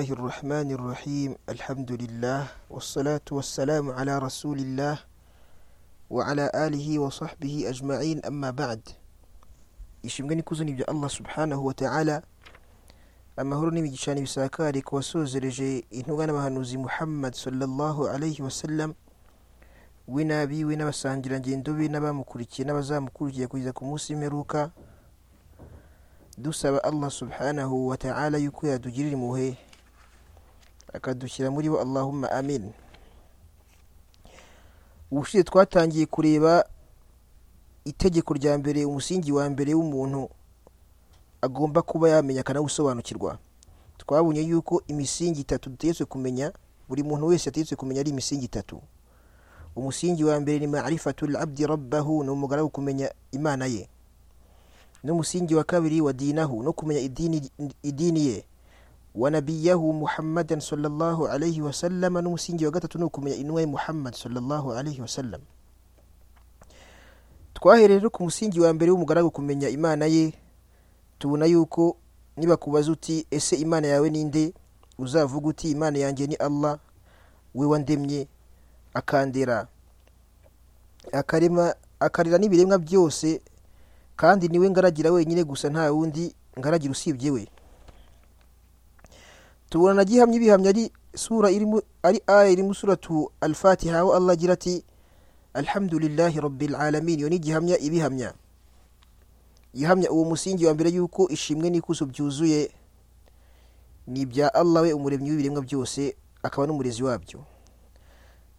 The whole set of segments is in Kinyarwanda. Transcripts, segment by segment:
Bismillahirrahmanirrahim. Elhamdülillah. Ve salatu ve selamu ala Resulillah. Ve ala alihi ve sahbihi ecma'in emma ba'd. Ishimgani kuzuni bya Allah subhanahu wa ta'ala. Amahoro n'imigisha bisakare ku wasozereje intuga n'abahanuzi Muhammad sallallahu alayhi wa sallam w'inabiwe n'abasangirangendo be n'abamukurikiye n'abazamukurikiye kugeza ku munsi w'imperuka dusaba allah subhanahu wa ta'ala yuko yadugirira impuhwe akadushyira muri bo allahumma amin ubushize twatangiye kureba itegeko rya mbere umusingi wa mbere w'umuntu agomba kuba yamenya akanawusobanukirwa twabonye yuko imisingi itatu dutegetswe kumenya buri muntu wese yategetswe kumenya ari imisingi itatu umusingi wa mbere ni marifatul abdi rabbahu ni umugaragu kumenya imana ye n'umusingi wa kabiri wa dinahu no kumenya idini, idini ye wa nabiyahu muhammadan sallallahu alayhi wa sallam n'umusingi wa gatatu ni ukumenya intumwa ye muhammad sallallahu alayhi wa sallam twahereye rero ku musingi wa mbere w'umugaragu kumenya imana ye tubona yuko niba kubaza uti ese imana yawe ninde uzavuga uti imana yanjye ni allah we wandemye akandera akarema akarira n'ibiremwa byose kandi niwe ngaragira wenyine gusa nta wundi ngaragira usibye we tubona na gihamya ibihamya ari sura irimo ari aya irimo suratu al-fatiha aho allah agira ati alhamdulillahi rabbil alamin iyo ni gihamya ibihamya ihamya uwo musingi wa mbere yuko ishimwe n'ikuzo byuzuye ni ibya allah we umuremyi w'ibiremwa byose akaba n'umurezi wabyo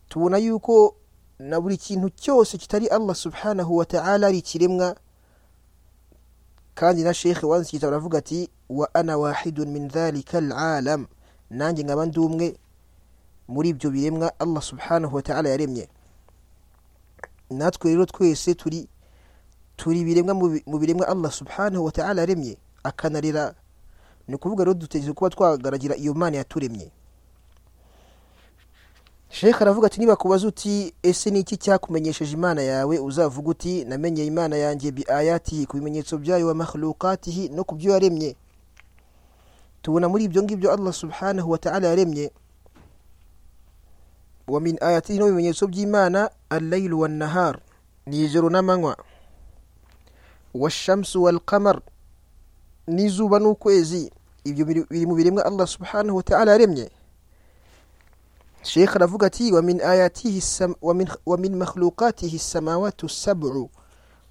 tubona yuko na buri kintu cyose kitari allah subhanahu wa ta'ala ari ikiremwa kandi na shekhe wanditse igitabo aravuga ati wa ana wahidun min dhalika alalam nanjye nkaba ndi umwe muri ibyo biremwa allah subhanahu wa ta'ala yaremye natwe rero twese turi turi biremwa mu biremwa allah subhanahu wa ta'ala yaremye akanarira ni ukuvuga rero dutegereje kuba twagaragira iyo mana yaturemye shekhe aravuga ati niba kubaza uti ese ni iki cyakumenyesheje imana yawe uzavuga uti namenye imana yanjye bi ayatihi ku bimenyetso byayo wa makhlukatihi no ku byo yaremye tubona muri ibyo ngibyo allah subhanahu wataala yaremye wa min ayatihi no mu bimenyetso by'imana allailu wannahar ni ijoro n'amanywa washamsu walqamar n'izuba n'ukwezi ibyo biri mu biremwa allah subhanahu wataala yaremye shekhe aravuga ati wamin ayatihi wamin makhlukatihi samawatu sabu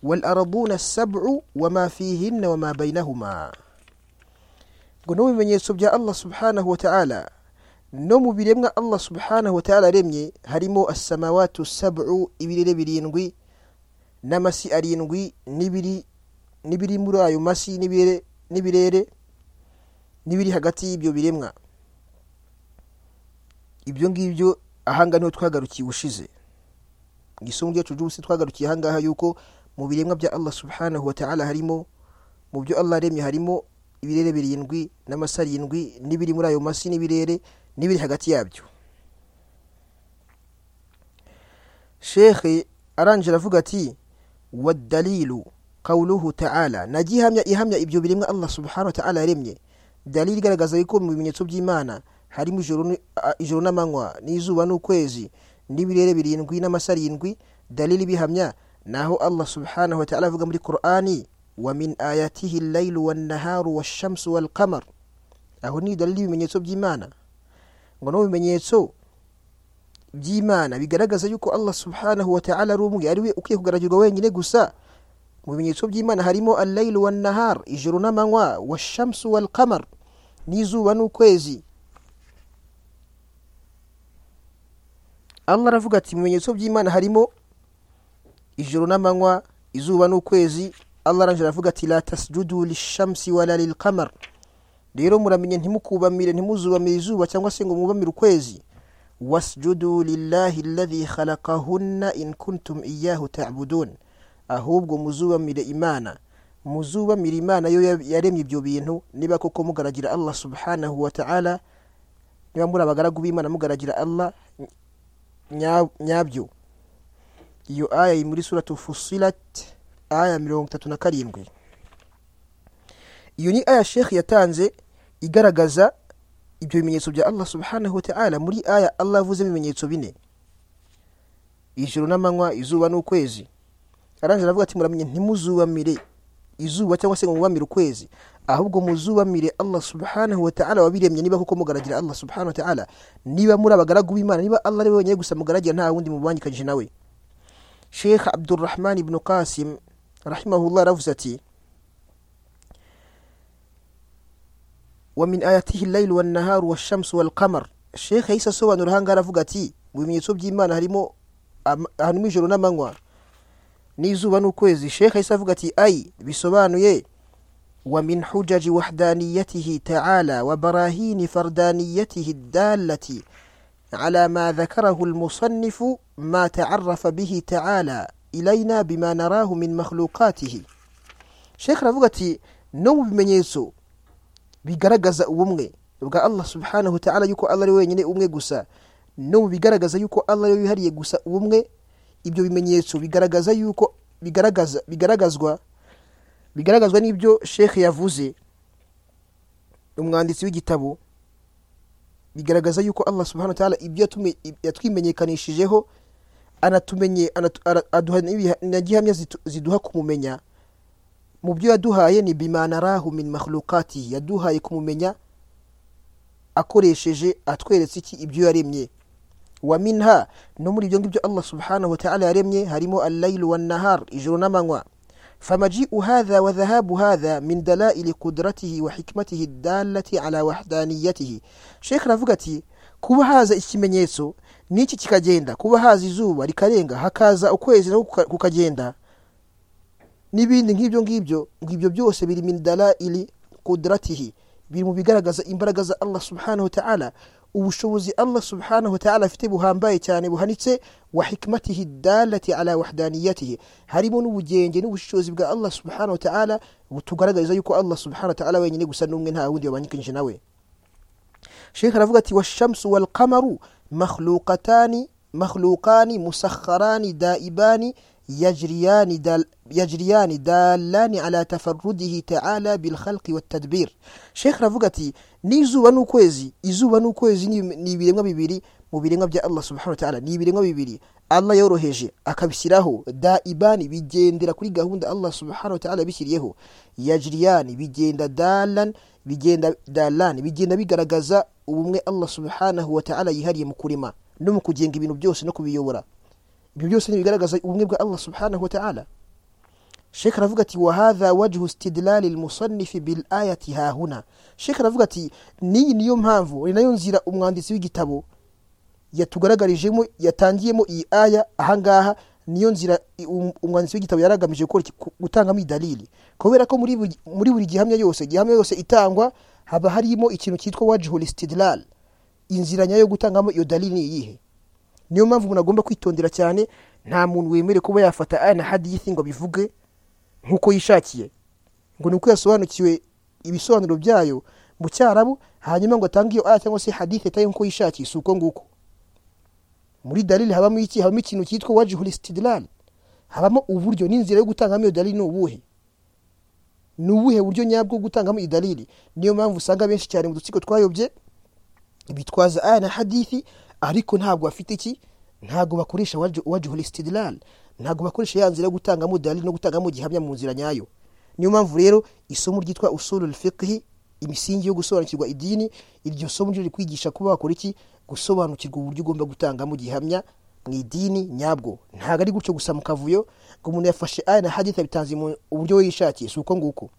walarabuna sabu wama fihinna wama bainahuma ngo no mu bimenyetso bya allah subhanahu wataala no mu biremwa allah subhanahu wataala aremye harimo asamawatu sabu ibirere birindwi n'amasi arindwi n'ibiri n'ibiri muri ayo masi n'ibirere n'ibiri hagati y'ibyo biremwa ibyo ngibyo ahanga niho twagarukiye ubushize mu isomo ryacu ry'ubusi twagarukiye ahangaha yuko mu biremwa bya allah subhanahu wa ta'ala harimo mu byo allah aremye harimo ibirere birindwi n'amasi arindwi n'ibiri muri ayo masi n'ibirere n'ibiri hagati yabyo shekhe arangije aravuga ati wadalilu kawuluhu ta'ala na gihamya ihamya ibyo biremwa allah subhanahu wa ta'ala yaremye dalili igaragaza yuko mu bimenyetso by'imana harimo ijoro n'amanywa n'izuba n'ukwezi n'ibirere birindwi n'amasa arindwi dalili bihamya naho allah subhanahu wataala avuga muri qur'ani wa min ayatihi llailu wannaharu washamsu walqamar aho ni dalili y'ibimenyetso by'imana ngo no bimenyetso by'imana bigaragaza yuko allah subhanahu wataala ari umwe ari we ukwiye kugaragirwa wenyine gusa mu bimenyetso by'imana harimo allailu wannahar ijoro n'amanywa washamsu walqamar n'izuba n'ukwezi allah aravuga ati mu bimenyetso by'imana harimo ijoro n'amanywa izuba n'ukwezi allah aranje aravuga ati la tasjudu lishamsi wala lilqamar rero muramenye ntimukubamire ntimuzubamire izuba cyangwa se ngo mubamire ukwezi wasjudu lillahi alladhi khalaqahunna in kuntum iyahu ta'budun ahubwo muzubamire imana muzubamire imana yo yaremye ibyo bintu niba koko mugaragira allah subhanahu wa ta'ala niba muri abagaragu b'imana mugaragira allah nyabyo iyo aya iri muri suratu fusilat aya mirongo itatu na karindwi iyo ni aya shekhi yatanze igaragaza ibyo bimenyetso bya allah subhanahu wa ta'ala muri aya allah avuzemo ibimenyetso bine ijoro n'amanywa izuba n'ukwezi arangije aravuga ati muramenye ntimuzubamire izuba cyangwa se ngo mubamire ukwezi ahubwo muzubamire allah subhanahu wa ta'ala wabiremye niba koko mugaragira allah subhanahu wa ta'ala niba muri abagaragu b'imana niba allah ari we wenyine gusa mugaragira nta wundi mubangikanyije nawe sheikh abdurrahman ibn qasim rahimahullah aravuze ati ومن آياته الليل والنهار والشمس والقمر الشيخ يسا سوى نرهان قال فقتي وميتوب جيمان هرمو هنمي جلونا منوار n'izuba n'ukwezi shekhe yahise avuga ati ayi bisobanuye wa min hujaji wahdaniyatihi taala wa barahini fardaniyatihi dalati ala ma dhakarahu lmusannifu ma taarafa bihi taala ilaina bima narahu min makhlukatihi shekhe aravuga ati no mu bimenyetso bigaragaza ubumwe bwa allah subhanahu wa ta'ala yuko allah ari wenyine umwe gusa no mu bigaragaza yuko allah ari we wihariye gusa ubumwe ibyo bimenyetso bigaragaza yuko bigaragaza bigaragazwa bigaragazwa n'ibyo shekhe yavuze umwanditsi w'igitabo bigaragaza yuko allah subhanahu wa ta'ala ibyo yatume- yatwimenyekanishijeho anatumenye anatu- ara- aduha n'ibiha- na gihamya zitu- ziduha kumumenya mu byo yaduhaye ni bimanarahu min makhlukatihi yaduhaye kumumenya akoresheje atweretse iki ibyo yaremye wa minha no muri ibyo ngibyo allah subhanahu wataala yaremye harimo allailu wannahar ijoro n'amanywa famajiu hadha wa dhahabu hadha min dalaili qudratihi wa hikmatihi dalati ala wahdaniyatihi shekh aravuga ati kuba haza ikimenyetso n'iki kikagenda kuba haza izuba rikarenga hakaza ukwezi nako kuka- kukagenda n'ibindi nk'ibyo ngibyo ngo ibyo byose biri min dalaili qudratihi biri mu bigaragaza imbaraga za allah subhanahu wa ta'ala ubushobozi allah subhanahu wa ta'ala afite buhambaye cyane buhanitse wa hikmatihi dalati ala wahdaniyatihi harimo n'ubugenge n'ubushobozi bwa allah subhanahu wa ta'ala butugaragariza yuko allah subhanahu wa ta'ala wenyine gusa n'umwe nta wundi wabanyikanyije nawe sheikh aravuga ati washamsu walqamaru makhlukatani makhlukani musakharani daibani yajriyani dal yajriyani dalani ala tafarrudihi ta'ala bil khalqi wat tadbir sheikh aravuga ati n'izuba n'ukwezi izuba n'ukwezi ni ni ibiremwa bibiri mu biremwa bya Allah subhanahu wa ta'ala ni ibiremwa bibiri Allah yoroheje akabishyiraho daibani bigendera kuri gahunda Allah subhanahu wa ta'ala bishyiriyeho yajriyani bigenda dalan bigenda dalani bigenda bigaragaza ubumwe Allah subhanahu wa ta'ala yihariye mu kurema no mu kugenga ibintu byose no kubiyobora ibyo byose ntibigaragaza ubumwe bwa allah subhanahu wa ta'ala shekh aravuga ati wahadha wajhu stidlali lmusannifi bil ayati hahuna shekh aravuga ati niyi niyo mpamvu ni nayo nzira umwanditsi w'igitabo yatugaragarijemo yatangiyemo iyi aya ahangaha niyo nzira i- um- umwanditsi w'igitabo yari agamije gukora iki? Ku- gutangamo idalili kubera ko muri buri- muri buri gihamya yose igihamya yose itangwa haba harimo ikintu cyitwa wajhu listidlal inzira nyayo yo gutangamo iyo dalili ni iyihe niyo mpamvu umuntu agomba kwitondera cyane nta muntu wemere kuba yafata aya na hadithi ngo abivuge nk'uko yishakiye ngo ni uko yasobanukiwe ibisobanuro byayo mu cyarabu hanyuma ngo atange iyo aya cyangwa se hadithi ataye nk'uko yishakiye si uko nguko muri dalili habamo iki habamo ikintu cyitwa wajihul istidlal habamo uburyo n'inzira yo gutangamo iyo dalili ni ubuhe ni ubuhe buryo nyabwo bwo gutangamo iyi dalili niyo mpamvu usanga benshi cyane mu dutsiko twayobye bitwaza aya na hadithi ariko ntabwo bafite iki ntabwo bakoresha wajhu- wajhul istidlal ntabwo bakoresha ya nzira yo gutangamo dalili no gutangamo gihamya mu nzira nyayo niyo mpamvu rero isomo ryitwa usulul fiqhi imisingi yo gusobanukirwa idini iryo somo ryo rikwigisha kuba wakora iki gusobanukirwa uburyo ugomba gutangamo gihamya mu idini nyabwo ntabwo ari gutyo gusa mu kavuyo ngo umuntu yafashe aya na hadithi abitanze mu uburyo we yishakiye si uko nguko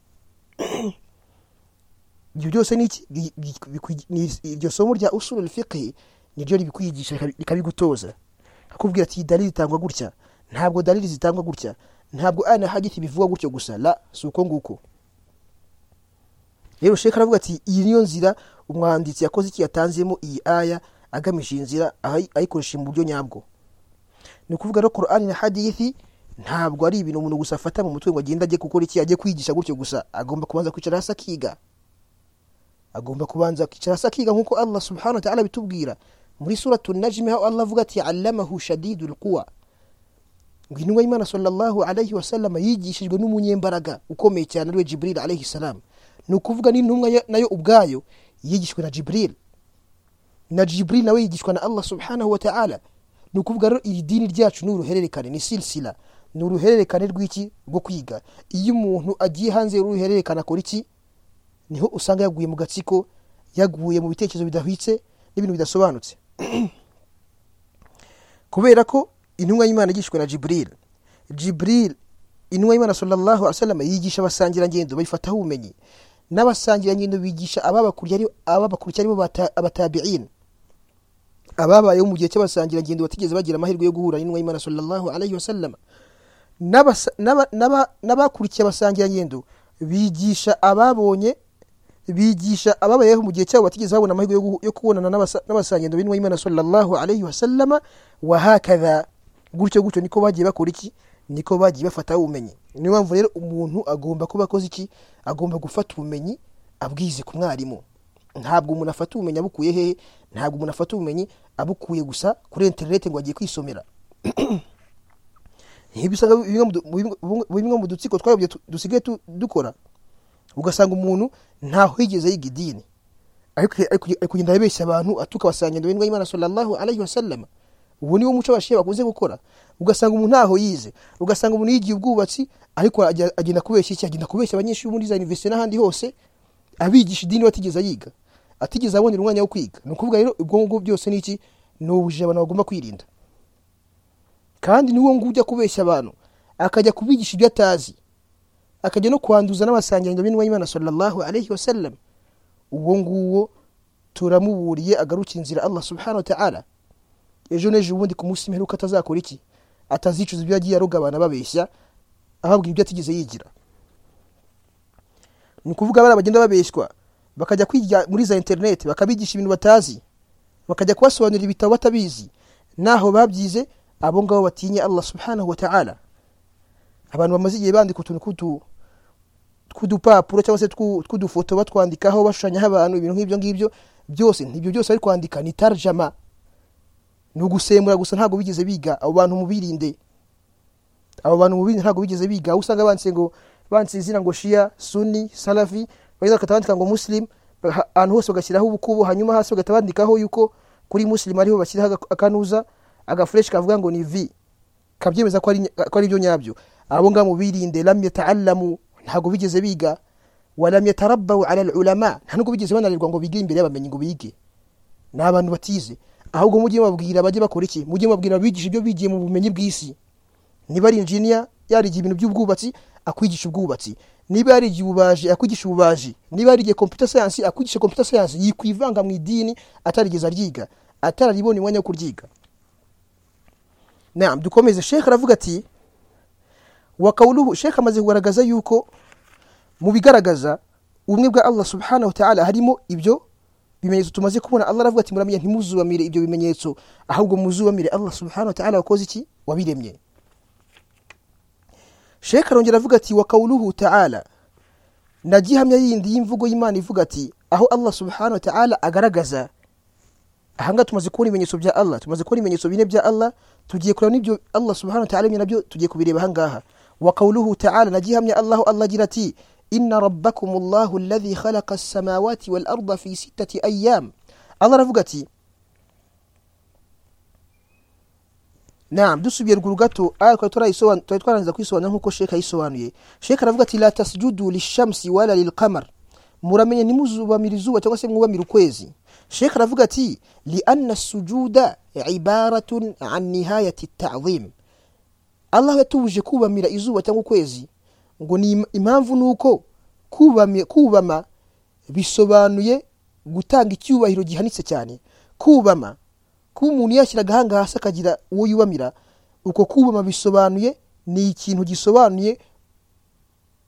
ibyo byose ni iki Bi- bi- bikwi- ni- iryo somo rya usulul fiqhi niryo ribikwigisha rikabi- rikabigutoza akubwira ati "Iyi dalili zitangwa gutya ntabwo dalili zitangwa gutya ntabwo aya na hadithi bivugwa gutyo gusa la si uko nguko rero sheka aravuga ati iyi niyo nzira umwanditsi yakoze iki yatanzemo iyi aya agamije iyi nzira ayi- ayikoresha mu buryo nyabwo ni ukuvuga rero korani na hadithi ntabwo ari ibintu umuntu gusa afata mu mutwe ngo agende ajye gukora iki ajye kwigisha gutyo gusa agomba kubanza kwicara hasi akiga agomba kubanza kwicara hasi akiga nk'uko allah subhanahu wa ta'ala bitubwira muri suratu najimi aho allah avuga ati allamahu shadidu lquwa ngo intumwa y'imana sallallahu alaihi wasallam yigishijwe n'umunyembaraga ukomeye cyane ariwe jibril alaihi salam ni ukuvuga n'intumwa ya- nayo ubwayo yigishijwe na jibril na jiburi nawe yigishwa na allah subhanahu wa ta'ala ni ukuvuga rero iri dini ryacu ni uruhererekane ni silsila ni uruhererekane rw'iki rwo kwiga iyo umuntu agiye hanze y'uruhererekane akora iki niho usanga yaguye mu gatsiko yaguye mu bitekerezo bidahwitse n'ibintu bidasobanutse kubera ko intumwa y'imana yigishwa na jibril jibril intumwa y'imana sallallahu alaihi wasallam yigisha abasangirangendo bayifataho ubumenyi n'abasangirangendo bigisha ababakurikiye aribo bata- abatabi'in ababayeho mu gihe cy'abasangirangendo batigeze bagira amahirwe yo guhura n'intumwa y'imana sallallahu alaihi wasallam N'abasa- n'aba- n'aba- n'abakurikiye abasangirangendo bigisha ababonye bigisha ababayeho mu gihe cyabo batigeze babona amahirwe yo guhu- yo kubonana n'abasa- n'abasangendo b'intumwa y'imana sallallahu alaihi wasallama wahakadha gutyo gutyo niko bagiye bakora iki niko bagiye bafataho ubumenyi niyo mpamvu rero umuntu agomba kuba akoze iki agomba gufata ubumenyi abwize ku mwarimu ntabwo umuntu afata ubumenyi abukuye hehe ntabwo umuntu afata ubumenyi abukuye gusa kuri interineti ngo agiye kwisomera nk'ibyo usanga bimwe mu du- mu bimwe- bimwe mu dutsiko twayobye tu- dusigaye tu- dukora ugasanga umuntu ntaho yigeze yiga idini ariko ariko- ari kugenda abeshya abantu atuka abasangendo b'indwa y'imana sallallahu alaihi wasallam ubu niwo muco abashiya bakunze gukora ugasanga umuntu ntaho yize ugasanga umuntu yigiye ubwubatsi ariko ajya- agenda kubeshya iki agenda kubeshya abanyeshuri muri za universite n'ahandi hose abigisha idini batigeze yiga atigeze abonera umwanya wo kwiga ni ukuvuga rero ubwo ngubwo byose ni iki ni ubujiji abantu bagomba kwirinda kandi niwo ngo ujya kubeshya abantu akajya kubigisha ibyo atazi akajya no kwanduza n'abasangirangendo b'intumwa y'imana sallallahu alaihi wasallam uwo nguwo turamuburiye agarukira inzira allah subhanahu wa ta'ala ejo n'ejo ubundi ku munsi mperuka atazakora iki atazicuza ibyo yagiye aroga abantu ababeshya ababwira ibyo atigeze yigira ni ukuvuga abana bagenda babeshywa bakajya kwiga muri za interineti bakabigisha ibintu batazi bakajya kubasobanurira ibitabo batabizi naho babyize abo ngabo batinye allah subhanahu wa ta'ala abantu bamaze igihe bandika utuntu tw'utu- tw'udupapuro cyangwa se tw'u- tw'udufoto batwandikaho bashushanyaho abantu ibintu nk'ibyo ngibyo byose ibyo byose bari kwandika ni tarjama ni ugusembura gusa ntabwo bigeze biga abo bantu mubirinde abo bantu mubirinde ntabwo bigeze biga aho usanga banditse ngo banditse izina ngo shia suni salafi bageza bagahita bandika ngo muslim baha- ahantu hose bagashyiraho ubukubo hanyuma hasi bagahita bandikaho yuko kuri muslim ariho bashyiraho aga- akanuza agafureshi kavuga ngo ni vi kabyemeza ko ari ko ari byo nyabyo abo ngabo birinde lam yata'allamu ntabwo bigeze biga walam yatarabbaw ala ulama nta nubwo bigeze bananirwa ngo bige imbere y'abamenyi ngo bige ni abantu batize ahubwo mujye babwira bajye bakora iki mujye babwira bigisha ibyo bigiye mu bumenyi bw'isi niba ari injiniya yarigiye ibintu by'ubwubatsi akwigisha ubwubatsi niba yarigiye ububaji akwigisha ububaji niba yarigiye computer science akwigisha computer science yikwivanga mu idini atarigeze aryiga atararibona umwanya wo kuryiga naam dukomeze shekh aravuga ati wakawuluhu shekh amaze kugaragaza yuko mu bigaragaza ubumwe bwa allah subhanahu wa ta'ala harimo ibyo bimenyetso tumaze kubona allah aravuga ati muramenya ntimuzubamire ibyo bimenyetso ahubwo muzubamire allah subhanahu wa ta'ala wakoze iki wabiremye shekh arongera avuga ati wakawuluhu ta'ala na gihamya yindi y'imvugo y'imana ivuga ati aho allah subhanahu wa ta'ala agaragaza ahangaha tumaze kubona ibimenyetso bya allah tumaze kubona ibimenyetso bine bya allah tugiye kureba n'ibyo allah subhanahu wa ta'ala aremye nabyo tugiye kubireba ahangaha wa qawluhu ta'ala nagihamya allahu allah agira ati inna rabbakum allahu alladhi khalaqa as-samawati wal arda fi sittati ayyam allah aravuga ati Naam, dusubiye ruguru gato aya twari twarayisobanura twari twarangiza kuyisobanura nk'uko Sheikh ayisobanuye. Sheikh aravuga ati la tasjudu lishamsi wala lilqamar. Muramenye ntimuzubamira izuba cyangwa se mwubamira ukwezi. Sheikh aravuga ati li anna sujuda ibaratun an nihayati ta'zim. Allah yatubuje kubamira izuba cyangwa ukwezi ngo ni im- impamvu nuko kubamye kubama bisobanuye gutanga icyubahiro gihanitse cyane. Kubama kuba umuntu yashyira agahanga hasi akagira uwo yubamira uko kubama bisobanuye ni ikintu gisobanuye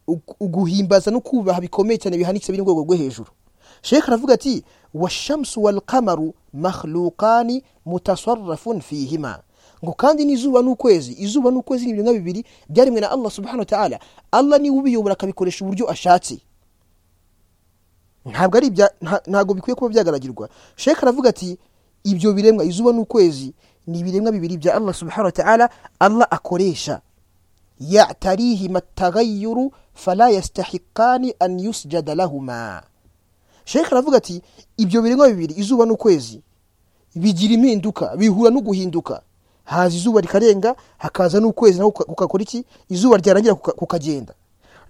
ugu- uguhimbaza no kubaha bikomeye cyane bihanitse biri mu rwego rwo hejuru sheka aravuga ati washamsu walqamaru makhluqani mutasarrafun fihima ngo kandi n'izuba n'ukwezi izuba n'ukwezi ni ibiremwa bibiri byaremwe na allah subhanahu wa ta'ala allah niwe ubiyobora akabikoresha uburyo ashatse ntabwo ari ibya nta- ntabwo bikwiye kuba byagaragirwa sheka aravuga ati ibyo biremwa izuba n'ukwezi ni ibiremwa bibiri bya allah subhanahu wa ta'ala allah akoresha yatarihima atagayuru fala yastahikani an yusjada lahuma sheka aravuga ati ibyo biremwa bibiri izuba n'ukwezi bigira impinduka bihura no guhinduka haza izuba rikarenga hakaza n'ukwezi naho kuka- kugakora iki izuba ryarangira kuka- kukagenda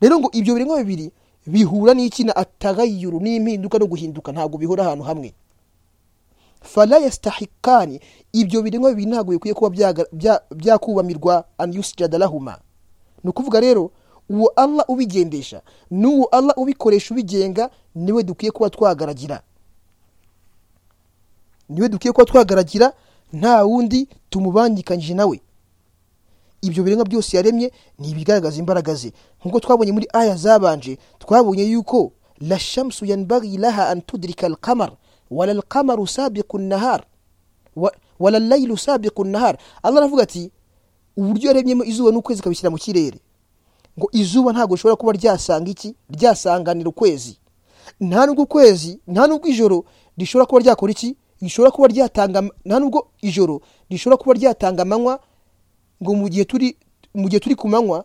rero ngo ibyo biremwa bibiri bihura n'iki na atagayuru n'impinduka no guhinduka ntabwo bihora ahantu hamwe fala yastahikani ibyo biremwa bibiri ntabwo bikwiye kuba byaga- bya- byakubamirwa an yusjada lahuma ni ukuvuga rero uwo allah ubigendesha n'uwo allah ubikoresha ubigenga niwe dukwiye kuba twagaragira niwe dukwiye kuba twagaragira nta wundi tumubangikanyije nawe ibyo biremwa byose yaremye ni ibigaragaza imbaraga ze nk'uko twabonye muri aya zabanje twabonye yuko la shamsu yanbaghi laha an tudrika alqamar wala alqamaru sabiqu nnahar wa- wala laylu sabiqu nnahar allah aravuga ati uburyo yaremyemo izuba n'ukwezi kabishyira mu kirere ngo izuba ntabwo rishobora kuba ryasanga iki ryasanganira ukwezi nta nubwo ukwezi nta nubwo ijoro rishobora kuba ryakora iki rishobora kuba ryatanga am- nta nubwo ijoro rishobora kuba ryatanga amanywa ngo mu gihe turi mu gihe turi ku manywa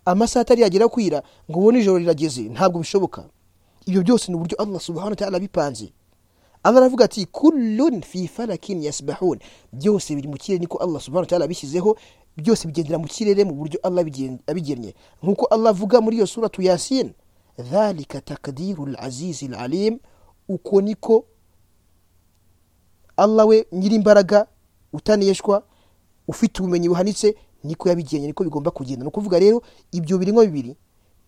amasaha atari yagera kwira ngo ubone ijoro rirageze ntabwo bishoboka ibyo byose ni uburyo allah subhanahu wa ta'ala abipanze allah aravuga ati kullun fi falakin yasbahun byose biri mu kirere niko allah subhanahu wa ta'ala abishyizeho byose bigendera mu kirere mu buryo allah abigen- abigennye nk'uko allah avuga muri iyo suratu yasin dhalika takdiru lazizi lalim uko niko allah we nyir'imbaraga utaneshwa ufite ubumenyi buhanitse niko yabigennye niko bigomba kugenda ni ukuvuga rero ibyo biremwa bibiri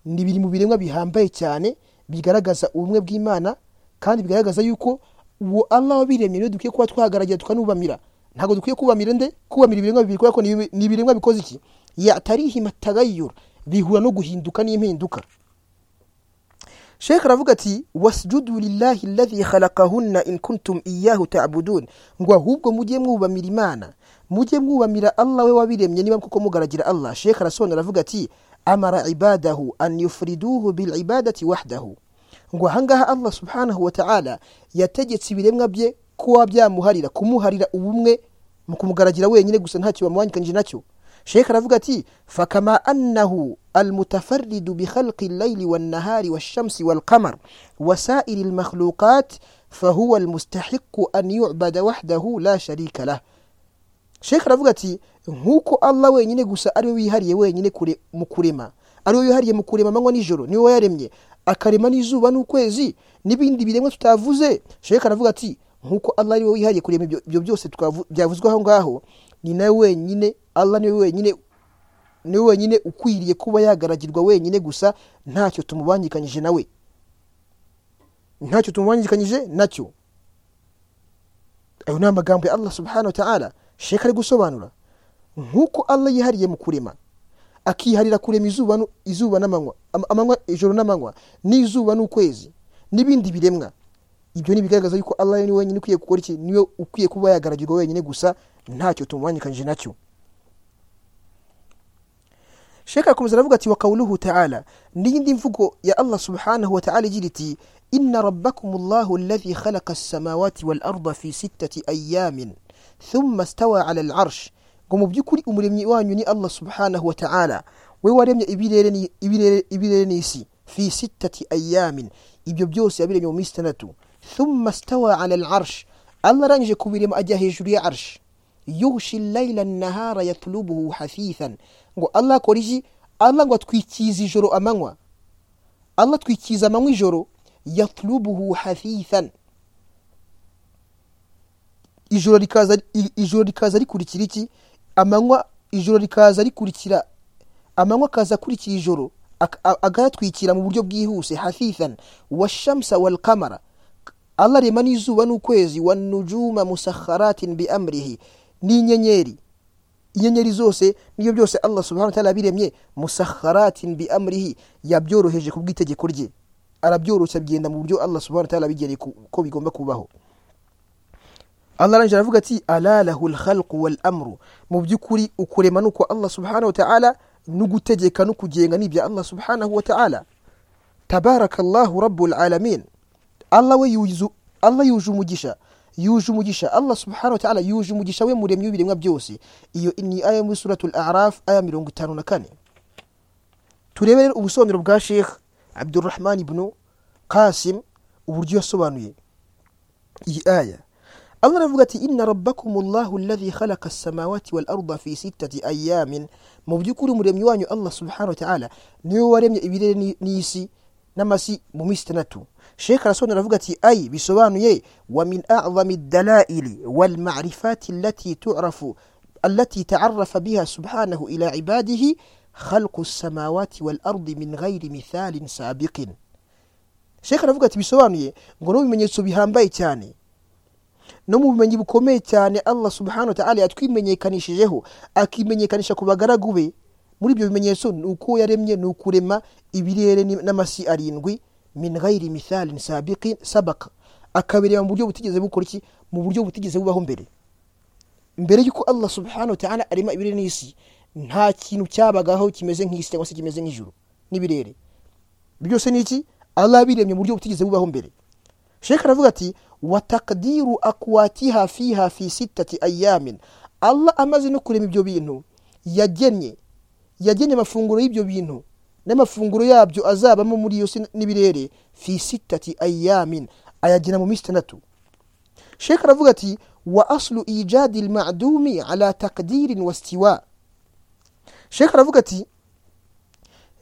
ni biri mu biremwa bihambaye cyane bigaragaza ubumwe bw'imana kandi bigaragaza yuko uwo allah wabiremye niwe dukwiye kuba twahagaragira tukanubamira ntabwo dukwiye kubamira nde kubamira ibiremwa bibiri kubera ko ni ibi- ni ibiremwa bikoze iki yatarihima tagayura bihura no guhinduka n'impinduka shekh aravuga ati wasjudu lillahi alladhi khalaqahunna in kuntum iyahu ta'budun ngo ahubwo mujye mwubamira imana mujye mwubamira allah we wabiremye niba koko mugaragira allah shekh arasobanura aravuga ati amara ibadahu an yufriduhu bilibadati wahdahu ngo ahangaha allah subhanahu wa ta'ala yategetse ibiremwa bye kuba byamuharira kumuharira ubumwe mu kumugaragira wenyine gusa ntacyo bamuhangikanyije nacyo shekh aravuga ati fakama annahu almutafaridu bikhalqi llaili wannahari walshamsi walqamar wasairi lmakhluqat fahuwa almustahiqu an yubada wahdahu la sharika lah shekh aravuga ati nk'uko allah wenyine gusa ariwe wihariye wenyine kure, mu kurema ariwe wihariye mu kurema amanywa n'ijoro niwe wayaremye akarema n'izuba n'ukwezi n'ibindi biremwa tutavuze shekh aravuga ati nk'uko allah ariwe wihariye kurema ibyo ibyo byose twavu- byavuzwe aho ngaho ni nawe wenyine allah niwe wenyine niwe wenyine ukwiriye kuba yagaragirwa wenyine gusa ntacyo tumubangikanyije nawe ntacyo tumubangikanyije nacyo ayo ni amagambo ya allah subhanahu wa ta'ala sheka ari gusobanura nk'uko allah yihariye mu kurema akiharira kurema izuba nu- izuba n'amanywa am- amanywa ijoro n'amanywa n'izuba n'ukwezi n'ibindi biremwa ibyo ni ibigaragaza yuko allah ni wenyine ukwiye gukora iki niwe ukwiye kuba yagaragirwa wenyine gusa ntacyo tumubangikanyije nacyo sheka akomeza aravuga ati wa kawuluhu taala n'iyindi mvugo ya allah subhanahu wa taala igira iti inna rabbakum allahu alladhi khalaqa assamawati wal arda fi sittati ayamin thumma stawa ala al arsh ngo mu by'ukuri umuremyi wanyu ni allah subhanahu wa taala we waremye ibirere ni- ibirere- ibirere n'isi fi sittati ayamin ibyo byose yabiremye mu minsi itandatu thumma stawa ala al arsh allah arangije kubirema ajya hejuru ya arsh yushi layila nahara yatulubuhu hafithan ngo allah akora iki allah ngo atwikiza ijoro amanywa allah atwikiza amanywa ijoro yatulubuhu hafithan ijoro rikaza i- ijoro rikaza rikurikira iki amanywa ijoro rikaza rikurikira amanywa akaza akurikira ijoro ak- a- akayatwikira mu buryo bwihuse hafithan washamsa walkamara allah arema n'izuba n'ukwezi wanujuma musakharatin biamrihi n'inyenyeri inyenyeri zose n'ibyo byose allah subhanahu wa ta'ala yabiremye musakharatin biamrihi yabyoroheje ku bw'itegeko rye arabyoroshya bigenda mu buryo allah subhanahu wa ta'ala yabigeneye ku- ko bigomba kubaho allah arangije aravuga ati ala lahu lkhalqu wal amru mu by'ukuri ukurema nuko allah subhanahu wa ta'ala n'ugutegeka no kugenga ni ibya allah subhanahu wa ta'ala tabarakallahu rabbul alamin allah we yuzu allah yuje umugisha yuje umugisha allah subhanahu wa ta'ala yuje umugisha we muremyi w'ibiremwa byose iyo ni aya muri suratul araf aya mirongo itanu na kane turebe rero ubusobanuro bwa sheikh abdurrahman ibnu kasim uburyo yasobanuye iyi aya allah aravuga ati inna rabbakumullahu alladhi khalaqa as-samawati wal arda fi sittati ayamin mu by'ukuri umuremyi wanyu allah subhanahu wa ta'ala niwe waremye ibirere n'isi n'amasi mu minsi itandatu shekh arasobanura aravuga ati ayi bisobanuye wa min a'zami dalaili wal ma'rifati allati tu'rafu التي تعرف بها سبحانه إلى عباده خلق السماوات والأرض من غير مثال سابق sheka aravuga ati bisobanuye ngo no mu bimenyetso bihambaye cyane no mu bumenyi bukomeye cyane allah subhanahu wa ta'ala yatwimenyekanishijeho akimenyekanisha ku bagaragu be muri ibyo bimenyetso ni uko yaremye ni ukurema ibirere n'amasi arindwi min ghairi mithalin sabiqin sabaka akabireba mu buryo butigeze bukora iki mu buryo butigeze bubaho mbere mbere y'uko allah subhanahu wa ta'ala arema ibirere n'isi nta kintu cyabagaho kimeze nk'isi cyangwa se kimeze nk'ijuru n'ibirere byose ni iki allah abiremye mu buryo butigeze bubaho mbere sheka aravuga ati wa takdiru akwatiha fiha fi sittati ayamin allah amaze no kurema ibyo bintu yagennye yagennye amafunguro y'ibyo bintu n'amafunguro yabyo azabamo muri iyo si n'ibirere fi sittati ayamin ayagena mu minsi itandatu sheka aravuga ati wa aslu ijadi lmadumi ala takdirin wastiwa sheka aravuga ati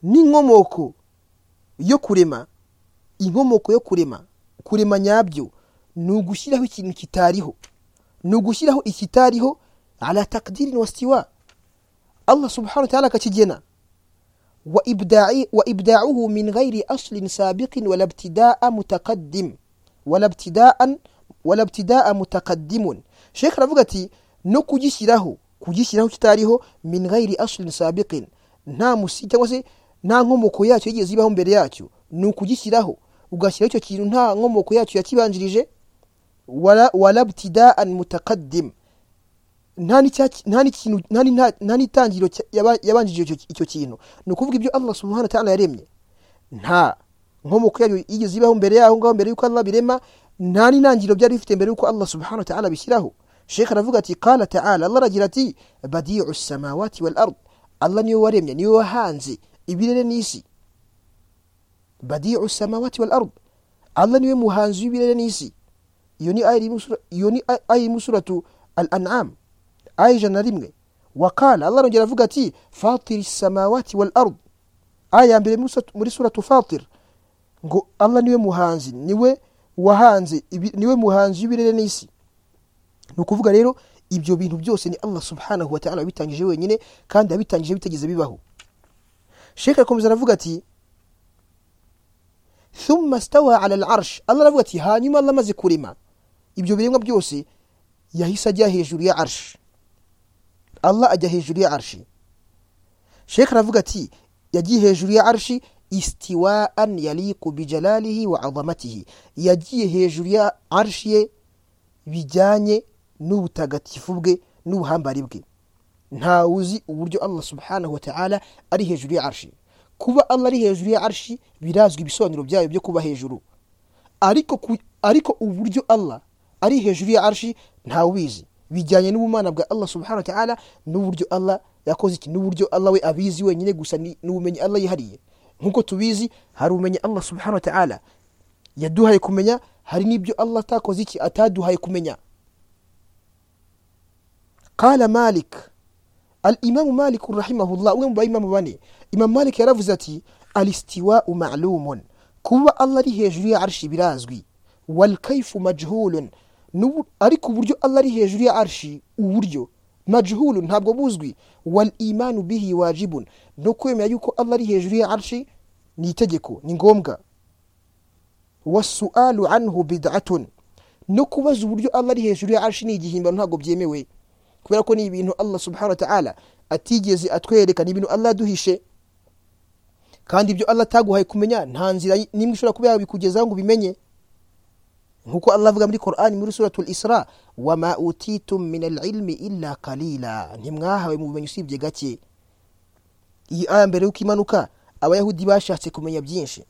n'inkomoko yo kurema inkomoko yo kurema kurema nyabyo ni ugushyiraho ikintu kitariho ni ugushyiraho ikitariho ala takdirin wastiwa allah subhanahu wa ta'ala akakigena wa ibda'i- wa ibda'uhu min ghairi aslin sabiqin wala ibtida'a mutaqaddim wala ibtida'an wala ibtida'a mutaqaddimun sheikh aravuga ati no kugishyiraho kugishyiraho kitariho min ghairi aslin sabiqin nta musi cyangwa se nta nkomoko yacyo yigeze ibaho mbere yacyo ni ukugishyiraho ugashyiraho icyo kintu nta nkomoko yacyo yakibanjirije wala wala ibtida'an mutaqaddim nta n'icyaki- nta n'ikintu- nta ni- nta- nta n'itangiriro cya- yaba- yabanjirije icyo- icyo kintu ni ukuvuga ibyo allah subhanahu wa ta'ala yaremye nta nkomoko yayo yigeze ibaho mbere yaho ngaho mbere y'uko allah birema nta n'intangiriro byari bifite mbere y'uko allah subhanahu wa ta'ala bishyiraho shekh aravuga ati qala ta'ala allah aragira ati badiu samawati wal ard allah niwe waremye niwe wahanze ibirere n'isi badiu samawati wal ard allah niwe muhanzi w'ibirere n'isi iyo ni aya iri mu sura- iyo ni aya iri mu suratu al an'am aya ijana na rimwe wakala allah arongera avuga ati fatiri samawati wal ard aya ya mbere muri suratu- muri suratu fatir ngo allah niwe muhanzi niwe wahanze ibi- niwe muhanzi w'ibirere n'isi ni ukuvuga rero ibyo bintu byose ni allah subhanahu wa ta'ala wabitangije wenyine kandi yabitangije bitageze bibaho shekh arakomeza aravuga ati thumma stawa ala al'arsh allah aravuga ati hanyuma allah amaze kurema ibyo biremwa byose yahise ajya hejuru ya arshi allah ajya hejuru ya arshi shekh aravuga ati yagiye hejuru ya arshi istiwaan yaliku bijalalihi wa azamatihi yagiye hejuru ya arshi ye bijyanye n'ubutagatifu bwe n'ubuhambari bwe ntawe uzi uburyo allah subhanahu wa ta'ala ari hejuru ya arshi kuba allah ari hejuru ya arshi birazwi ibisobanuro byayo byo kuba hejuru ariko, ku, ariko uburyo allah ari hejuru ya arshi ntawubizi bijyanye n'ubumana bwa allah subhanahu wa ta'ala n'uburyo allah yakoze iki n'uburyo allah we abizi wenyine gusa ni ni ubumenyi allah yihariye nk'uko tubizi hari ubumenyi allah subhanahu wa ta'ala yaduhaye kumenya hari n'ibyo allah atakoze iki ataduhaye kumenya qala malik alimamu malik rahimahullah umwe mu baimamu bane imamu malik yaravuze ati alistiwau malumun kuba allah ari hejuru ya arshi birazwi walkaifu majhulun N'ubu- ariko uburyo allah ari hejuru ya arshi uburyo majhulu ntabwo buzwi walimanu bihi wajibun no kwemera yuko allah ari hejuru ya arshi ni itegeko ni ngombwa wasualu anhu bid'atun no kubaza uburyo allah ari hejuru ya arshi ni igihimbano ntabwo byemewe kubera ko ni ibintu allah subhanahu wa ta'ala atigeze atwereka ni ibintu allah aduhishe kandi ibyo allah ataguhaye kumenya nta nzira nimwe ishobora kuba yabikugezaho ngo ubimenye nkuko allah avuga muri qur'ani muri suratul isra wama utitum min alilmi illa qalila ntimwahawe mu bumenyi usibye gake iyi aya mbere y'uko imanuka abayahudi bashatse kumenya byinshi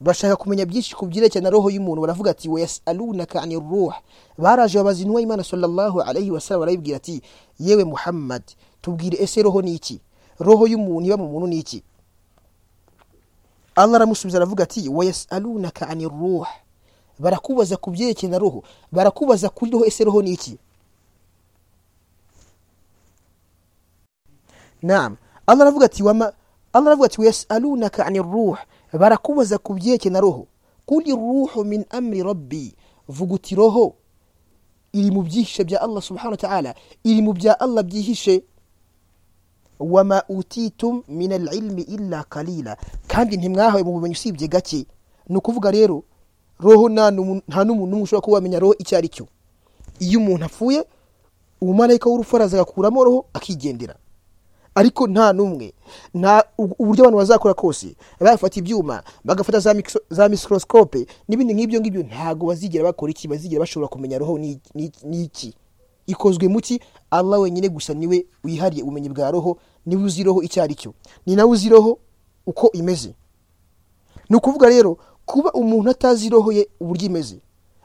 bashaka kumenya byinshi ku byerekeye na roho y'umuntu baravuga ati wayasalunaka ani ruh baraje babaza intumwa y'imana sallallahu alayhi wasallam barayibwira ati yewe muhammad tubwire ese roho ni iki roho y'umuntu iba mu muntu ni iki allah aramusubiza aravuga ati wayasalunaka ani ruh barakubaza ku byerekeye na roho barakubaza kuri roho ese roho ni iki naam allah aravuga ati wama allah aravuga ati yasalunaka ani ruh barakubaza ku byerekeye na roho kuri ruhu min amri rabbi vuga uti roho iri mu byihishe bya allah subhanahu wa ta'ala iri mu bya allah byihishe wama utitum min alilmi illa kalila kandi ntimwahawe mu bumenyi usibye gake ni ukuvuga rero roho nta n'umu- nta n'umuntu n'umwe ushobora kuba wamenya roho icyo ari cyo iyo umuntu apfuye umumarayika w'urupfu araza agakuramo roho akigendera ariko nta n'umwe nta u- uburyo abantu bazakora kose bafata ibyuma bagafata za micro- za microscope n'ibindi nk'ibyo ngibyo ntabwo bazigera bakora iki bazigera bashobora kumenya roho ni- ni ni iki ikozwe mu ki allah wenyine gusa niwe wihariye ubumenyi bwa roho niwe uzi roho icyo ari cyo ni nawe uzi roho uko imeze ni ukuvuga rero kuba umuntu atazi roho ye uburyo imeze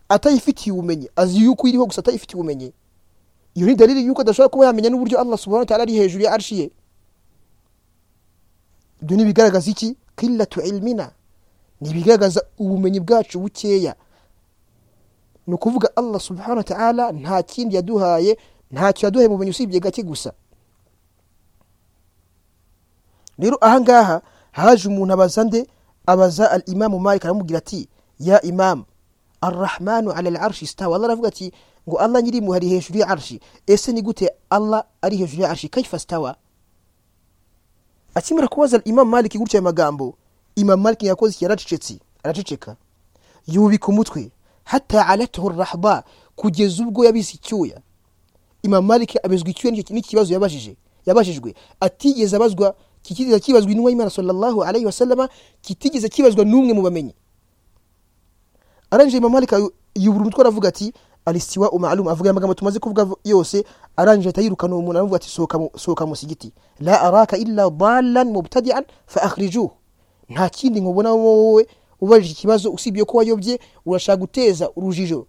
atayifitiye ubumenyi azi yuko iriho gusa atayifitiye ubumenyi iyo ni dalili yuko adashobora kuba yamenya n'uburyo allah subhanahu wa ta'ala ari hejuru ya arshi ye ibyo ni ibigaragaza iki kiratu ilmina ni ibigaragaza ubumenyi bwacu bukeya ni ukuvuga allah subhanahu wa ta'ala nta kindi yaduhaye ntacyo yaduhaye mu bumenyi usibye gake gusa rero ahangaha haje umuntu abaza nde abaza al imamu malik aramubwira ati ya imamu arrahmanu ala al arshi stawa allah aravuga ati ngo allah nyirimwe ari hejuru ya arshi ese ni gute allah ari hejuru ya arshi kaifa stawa akimara kubaza imamu malik gutya aya magambo imamu malik yakoze iki yaracecetse araceceka yubika umutwe hata alataho rahba kugeza ubwo yabize icyuya imamu malik abizwa icyuya nicyo- n'ikibazo yabajije yabajijwe atigeze abazwa kitigeze kibazwa intumwa y'imana sallallahu alayhi wasallama kitigeze kibazwa n'umwe mu bamenyi arangije imamu malik ayu- yubura umutwe aravuga ati alistiwa umalum avuga aya magambo tumaze kuvuga v- yose arangije ahita yirukana uwo muntu aravuga ati sohoka mu- sohoka musigiti la araka illa dalan mubtadian fa akhrijuhu nta kindi nkubona wowe ubajije ikibazo usibye ko wayobye urashaka guteza urujijo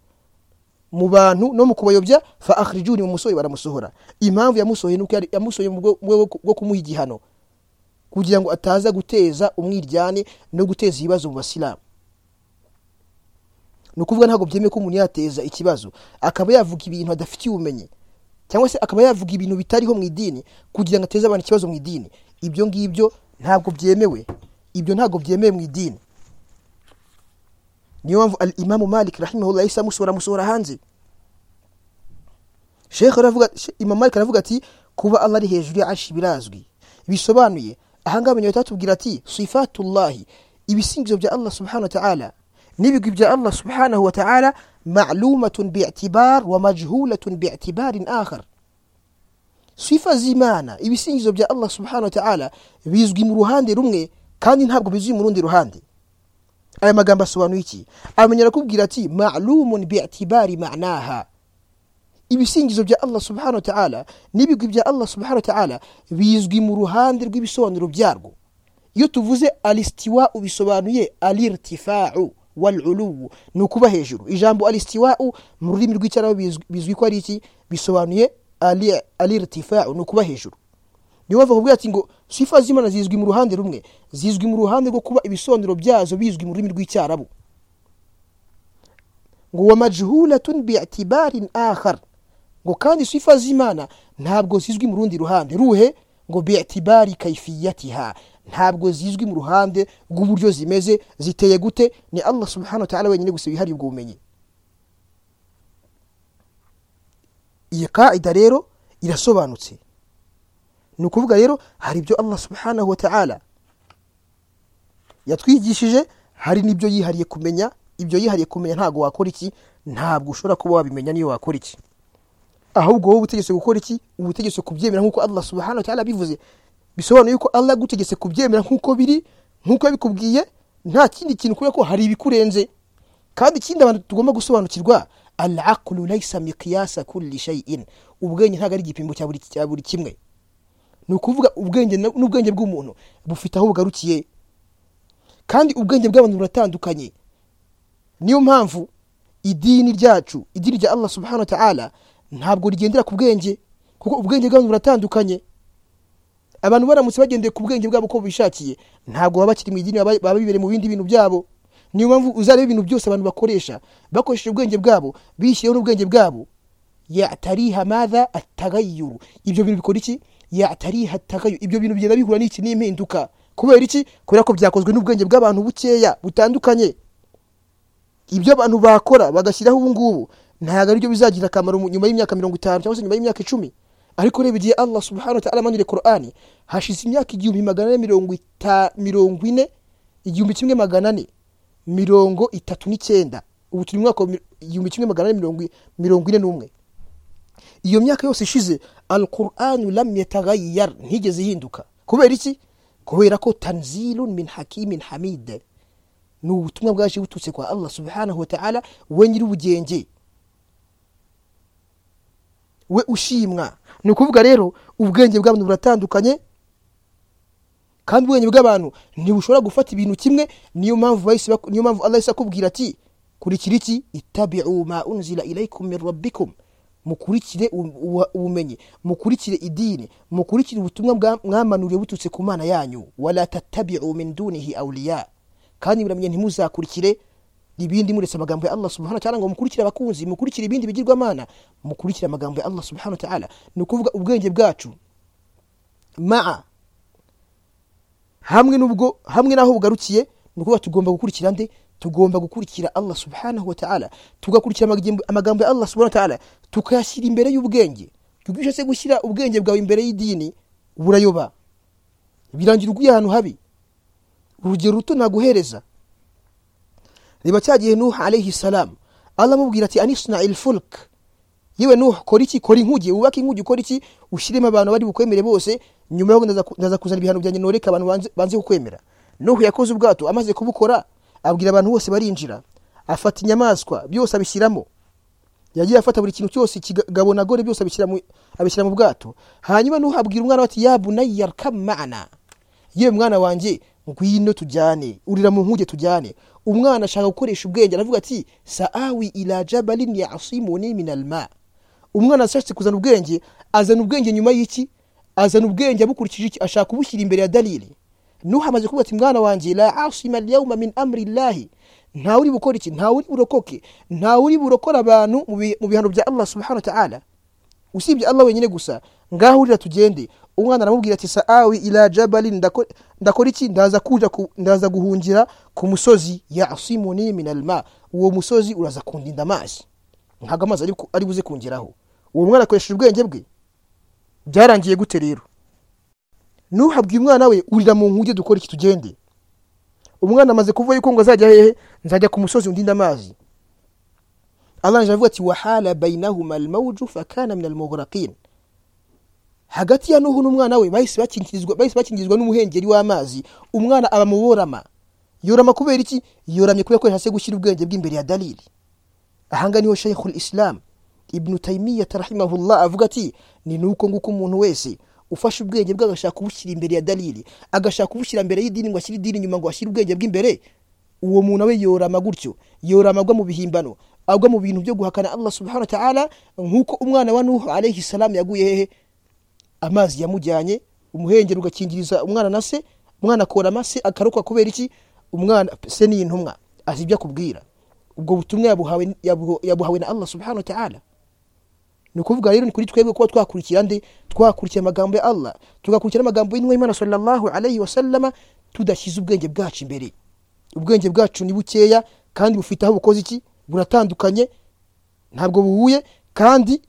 mu bantu no mu kubayobya fa akhrijuni umusore baramusohora impamvu yamusohoye nuko yari- yamusohoye mu bwo- mu rwego rwo kumuha igihano kugira ngo ataza guteza umwiryane no guteza ibibazo mu basilamu ni ukuvuga ntabwo byemewe ko umuntu yateza ikibazo akaba yavuga ibintu adafitiye ubumenyi cyangwa se akaba yavuga ibintu bitariho mu idini kugira ngo ateze abantu ikibazo mu idini ibyo ngibyo ntabwo byemewe ibyo ntabwo byemewe mu idini niyo mpamvu al imamu malik rahimahullah yahise amusohora amusohora hanze shekh aravuga She- imamu malik aravuga ati kuba allah ari hejuru ya arshi birazwi bisobanuye ahangaha banyuma batatubwira ati sifatullahi ibisingizo bya allah subhanahu wa ta'ala n'ibigwi bya allah subhanahu wa ta'ala ma'lumatun bi'tibar wa majhulatun bi'tibarin akhar sifa z'imana ibisingizo bya allah subhanahu wa ta'ala bizwi mu ruhande rumwe kandi ntabwo bizwi mu rundi ruhande aya magambo asobanuye iki amenya arakubwira ati ma'lumun bi'tibari ma'naha ibisingizo bya allah subhanahu wa ta'ala n'ibigwi bya allah subhanahu wa ta'ala bizwi mu ruhande rw'ibisobanuro byarwo iyo tuvuze alistiwau bisobanuye alirtifau waluluwu ni ukuba hejuru ijambo alistiwau mu rurimi rw'icyarabu bizwi- bizwi ko ari iki bisobanuye ali- alirtifau ni ukuba hejuru niyo bava kuvuga ati ngo sifa z'imana zizwi mu ruhande rumwe zizwi mu ruhande rwo kuba ibisobanuro byazo bizwi mu rurimi rw'icyarabu ngo wa majhulatun bi'tibarin akhar ngo kandi sifa z'imana ntabwo zizwi mu rundi ruhande ruhe ngo bi'tibari kaifiyatiha ntabwo zizwi mu ruhande rw'uburyo zimeze ziteye gute ni allah subhanahu wa ta'ala wenyine gusa wihariye ubwo bumenyi iyi kaida rero irasobanutse ni ukuvuga rero hari ibyo allah subhanahu wa ta'ala yatwigishije hari n'ibyo yihariye kumenya ibyo yihariye kumenya ntabwo wakora iki ntabwo ushobora kuba wabimenya niyo wakora iki ahubwo wowe ubutegetse gukora iki ubutegetse kubyemera nk'uko allah subhanahu wa ta'ala bivuze bisobanuye yuko allah agutegetse kubyemera nk'uko biri nk'uko yabikubwiye nta kindi kintu kubera ko hari ibikurenze kandi ikindi abantu tugomba gusobanukirwa al aqlu laysa miqyasa kulli shay'in ubwenge ntabwo ari igipimo cya buri- cya buri kimwe ni ukuvuga ubwenge na- n'ubwenge bw'umuntu bufite aho bugarukiye kandi ubwenge bw'abantu buratandukanye niyo mpamvu idini ryacu idini rya allah subhanahu wa ta'ala ntabwo rigendera ku bwenge kuko ubwenge bw'abantu buratandukanye abantu baramutse bagendeye ku bwenge bwabo uko bishakiye ntabwo baba bakiri mu idini baba baba bibereye mu bindi bintu byabo niyo mpamvu uzareba ibintu byose abantu bakoresha bakoresheje ubwenge bwabo bishyiriyeho n'ubwenge bwabo yatariha madha atagayuru ibyo bintu bikora iki yatariha atagayuru ibyo bintu bigenda bihura n'iki n'impinduka kubera iki kubera ko byakozwe n'ubwenge bw'abantu bukeya butandukanye ibyo abantu bakora bagashyiraho ubu ngubu ntabwo aribyo bizagira akamaro mu- nyuma y'imyaka mirongo itanu cyangwa se nyuma y'imyaka icumi ariko reba igihe allah subhanahu wa ta'ala amanura korani hashize imyaka igihumbi magana ane mirongo ita mirongo ine igihumbi kimwe magana ane mirongo itatu n'icyenda ubu turi mu mwaka wa mi- igihumbi kimwe magana ane mirongo i- mirongo ine n'umwe iyo myaka yose ishize alquranu lam yataghayyar ntigeze ihinduka kubera iki kubera ko tanzilun min hakimin hamid ni ubutumwa bwaje buturutse kwa allah subhanahu wa ta'ala we nyir'ubugenge we ushimwa ni ukuvuga rero ubwenge bw'abantu buratandukanye kandi ubwenge bw'abantu ntibushobora gufata ibintu kimwe niyo mpamvu bahise bak- niyo mpamvu allah yahise akubwira ati kurikira iki itabiu ma unzila ilaikum min rabbikum mukurikire u- ubu- ubumenyi mukurikire idini mukurikire ubutumwa bwa- mwamanuriwe buturutse ku mana yanyu wala tatabiu min dunihi awliya kandi muramenye ntimuzakurikire ibindi muretse amagambo ya allah subhanahu wa ta'ala ngo mukurikire abakunzi mukurikire ibindi bigirwamana mukurikire amagambo ya allah subhanahu wa ta'ala ni ukuvuga ubwenge bwacu maa hamwe n'ubwo hamwe n'aho bugarukiye ni ukuvuga tugomba gukurikira nde tugomba gukurikira allah subhanahu wa ta'ala tugakurikira amagambo- amagambo ya allah subhanahu wa ta'ala tukayashyira imbere y'ubwenge kuko iyo ushatse gushyira ubwenge bwawe imbere y'idini burayoba birangira uguye ahantu habi urugero ruto naguhereza reba cya gihe nuh alayhi salam allah amubwira ati anisna ilfulk yewe nuh kora iki kora inkuge wubake inkuge ukora iki ushyiremo abantu bari bukwemere bose nyuma yaho ndaza ku- ndaza kuzana ibihano byanjye noreka abantu banze- banze kukwemera nuh yakoze ubwato amaze kubukora abwira abantu bose barinjira afata inyamaswa byose abishyiramo yagiye afata buri kintu cyose ikigabo na gore byose abishyira mu- abishyira mu bwato hanyuma nuh abwira umwana we ati ya bunayya rkab ma'ana yewe mwana wanjye ngwino tujyane urira mu nkuge tujyane umwana ashaka gukoresha ubwenge aravuga ati saawi ila jabalin yasimuni min alma umwana ashatse kuzana ubwenge azana ubwenge nyuma y'iki azana ubwenge abukurikije iki ashaka kubushyira imbere ya dalili nuha amaze kuvuga ati mwana wanjye la asima alyauma min amri llahi ntawe uri bukora iki ntawe uri burokoke ntawe uri burokora abantu mu bi- mu bihano bya allah subhanahu wa ta'ala usibye allah wenyine gusa ngaho urira tugende umwana aramubwira ati saawi ila jabalin ndako- ndakora iki ndaza kuja ku- ndaza guhungira ku musozi yasimuni min alma uwo musozi uraza kundinda amazi ntabwo amazi ari ku- ari buze kungeraho uwo mwana akoresheje ubwenge bwe byarangiye gute rero nuhabwiye umwana we urira mu nkuge dukora iki tugende umwana amaze kuvuga yuko ngo azajya hehe nzajya ku musozi undinde amazi arangije avuga ati wahala bainahuma almawju fakana min almughraqin hagati ya nuhu n'umwana we bahise bakingirizwa bahise bakingirizwa n'umuhengeri w'amazi umwana aba mu borama yorama kubera iki yoramye kubera ko yahise gushyira ubwenge bw'imbere ya dalili ahanga niho sheikhul islam ibnu taimiyata rahimahullah avuga ati ni nuko nguko umuntu wese ufashe ubwenge bwe agashaka kubushyira imbere ya dalili agashaka kubushyira imbere y'idini ngo ashyire idini inyuma ngo ashyire ubwenge bw'imbere uwo muntu we yorama gutyo yorama agwa mu bihimbano agwa mu bintu byo guhakana allah subhanahu wa ta'ala nk'uko umwana wa nuhu alayhi salam yaguye hehe amazi yamujyanye umuhengeri ugakingiriza umwana na se umwana akorama se akarokwa kubera iki umwana se ni intumwa azi ibyo akubwira ubwo butumwa yabuhawe, yabu- yabuhawe na allah subhanahu wa ta'ala ni ukuvuga rero ni kuri twebwe kuba twakurikira nde twakurikira amagambo ya allah tugakurikira n'amagambo y'intumwa y'imana sallallahu alayhi wasallama tudashyize ubwenge bwacu imbere ubwenge bwacu ni bukeya kandi bufite aho bukoze iki buratandukanye ntabwo buhuye kandi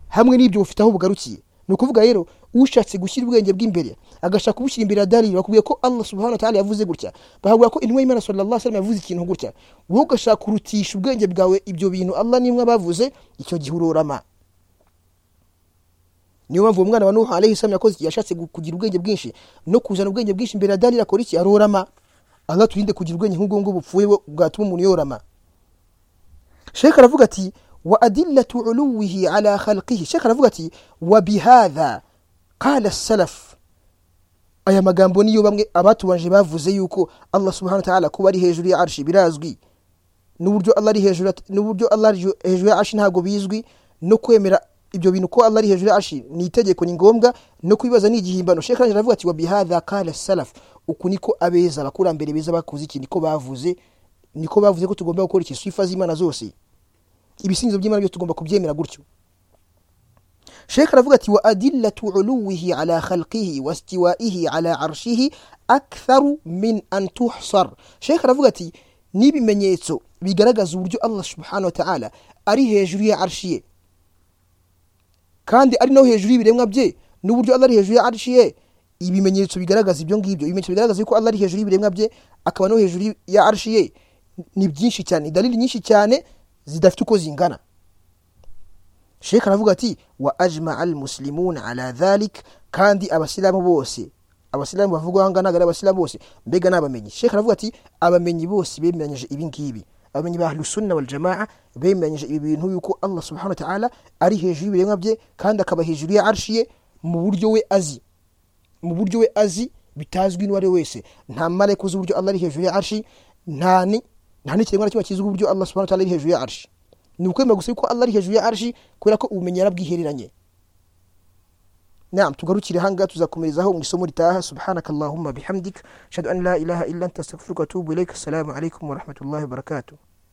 hamwe n'ibyo bufite aho bugarukiye ni ukuvuga rero ushatse gushyira ubwenge bw'imbere agashaka kubushyira imbere ya dalili bakubwiye ko allah subhanahu wa ta'ala yavuze gutya bahabwira ko intumwa y'imana sallallahu alaihi yavuze ikintu gutya wowe ugashaka kurutisha ubwenge bwawe ibyo bintu allah n'imwe bavuze icyo gihe urorama niyo mpamvu uwo mwana wa nuha alayhi salam yakoze iki? yashatse gu- kugira ubwenge bwinshi no kuzana ubwenge bwinshi imbere ya dalili akora iki arorama allah turinde kugira ubwenge nk'ubwo ngubwo bupfuye bu- bwatuma umuntu yorama shekh aravuga ati wa adillatu uluwihi ala khalqihi shekh aravuga ati wa bihadha qala salaf aya magambo niyo bamwe abatubanje bavuze yuko allah subhanahu wa ta'ala kuba ari hejuru ya arshi birazwi n'uburyo allah ari hejuru at- n'uburyo allah ari ju- hejuru ya arshi ntabwo bizwi no kwemera ibyo bintu ko allah ari hejuru ya arshi ni itegeko ni ngombwa no kubibaza ni igihimbano shekh arangije aravuga ati wa bihadha qala salaf uku niko abeza abakurambere beza bakoze iki niko bavuze niko bavuze ko tugomba gukurikiza sifa z'imana zose ibisingizo by'imana byose tugomba kubyemera gutyo shekh aravuga ati wa adillatu uluwihi ala khalqihi wastiwaihi ala arshihi aktharu min an tuhsar shekh aravuga ati n'ibimenyetso bigaragaza uburyo allah subhanahu wa ta'ala ari hejuru ya arshi ye kandi ari no hejuru y'ibiremwa bye n'uburyo allah ari hejuru ya arshi ye ibimenyetso bigaragaza ibyo ngibyo ibimenyetso bigaragaza yuko allah ari hejuru y'ibiremwa bye akaba no hejuru ya arshi ye ni byinshi cyane dalili nyinshi cyane zidafite uko zingana sheka aravuga ati wa ajmaa almuslimuna ala dhalik kandi abasilamu bose abasilamu bavugwa aha ngaha ntabwo ari abasilamu bose mbega ni abamenyi sheka aravuga ati abamenyi bose bemeranyije ibi ngibi abamenyi ba ahlusunna waljamaa bemeranyije ibi bintu yuko allah subhanahu wa ta'ala ari hejuru y'ibiremwa bye kandi akaba hejuru ya arshi ye mu buryo we azi mu buryo we azi bitazwi n'uwo ari we wese nta marayika uzi uburyo allah ari hejuru ya arshi nta ni nta n'ikiremwa na kimwe kizi uburyo allah subhanahu wa ta'ala ari hejuru ya arshi ni ukwemera gusa yuko allah ari hejuru ya arshi kubera ko ubumenyi yarabwihereranye nam tugarukire ahangaha tuzakomerezaho mu isomo ritaha subhanaka allahumma bihamdik ashhadu an la ilaha illa anta astaghfiruka wa atubu ilaik assalamu alaikum wa rahmatullahi wa barakatuh